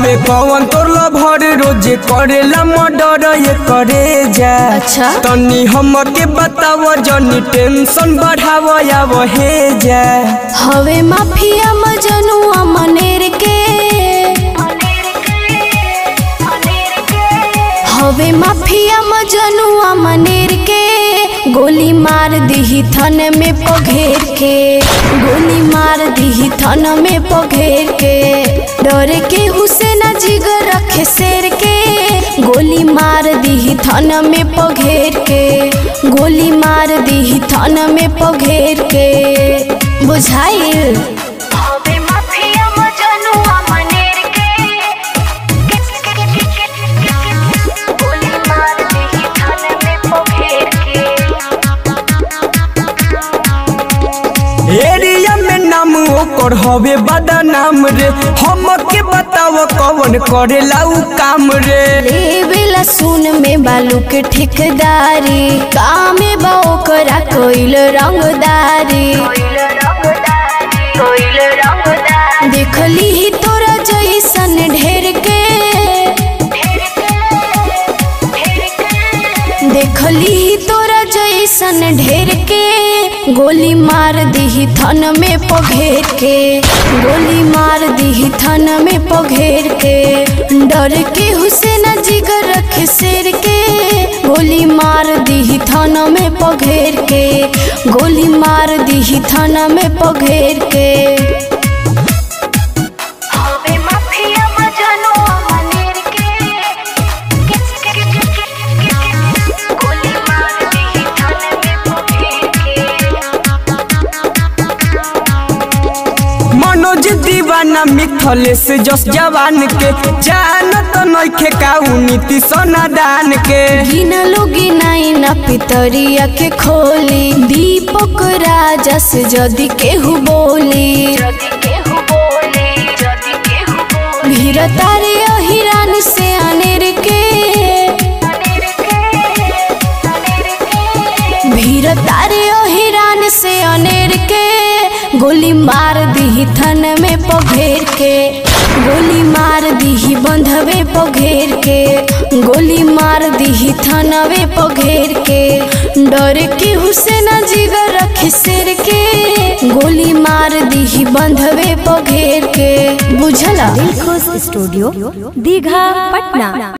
हवे कौन तोर भर रोज करेला मर्डर ये करे जा अच्छा। तनी हमके बताव जनी टेंशन बढ़ाव या हे जा हवे माफिया मजनुआ मनेर के हवे माफिया मजनुआ मनेर के गोली मार दीही थन में पघेर के गोली मार दीही थन में पघेर के डरे के हुसैन जिगर रखे शेर के गोली मार दीही थन में पघेर के गोली मार दीही थन में पघेर के बुझाइल हवे माफिया मजनुआ मनेर के गोली मार देही थान में पघेर के एरिया में नाम ओकर हवे बदनाम रे हमके बताव कौन करेला उ काम रे लेवेला सुन में बालू के ठेकेदारी कामे बा ओकरा कोइल रंगदारी कोइल रंगदारी कोइल रंगदारी देखली ही तोरा जैसन ढेर के ढेर के ढेर के देखली ही तोरा जैसन ढेर के गोली मार दीही थन में पघेर के गोली मार दीही थन में पघेर के डर के हुसैन जिगर रखे शेर के गोली मार दीही थन में पघेर के गोली मार दीही थन में पघेर के हवे माफिया मजनुआ मनेर के गोली मार देही थान में पघेर के मनोज दीवाना मिथलेश जस जवान के जानत नइखे काउ नीति सनादान के गिनलो गिनाई न पितरिया के खोली दीपक राजा से जदि केहू बोली जदि केहू बोले जदि केहू बोले भीर तारे हिरान से अनेर के मनेर के मनेर के भीर तारे हिरान से अनेर के गोली मार दीही थन में पघेर के गोली मार दीही बंधवे पघेर के गोली मार दीही थनवे पघेर के डर के हुसैन जिगर रखे शेर के गोली मार दीही बंधवे पघेर के बुझला दिलखुश स्टूडियो दीघा पटना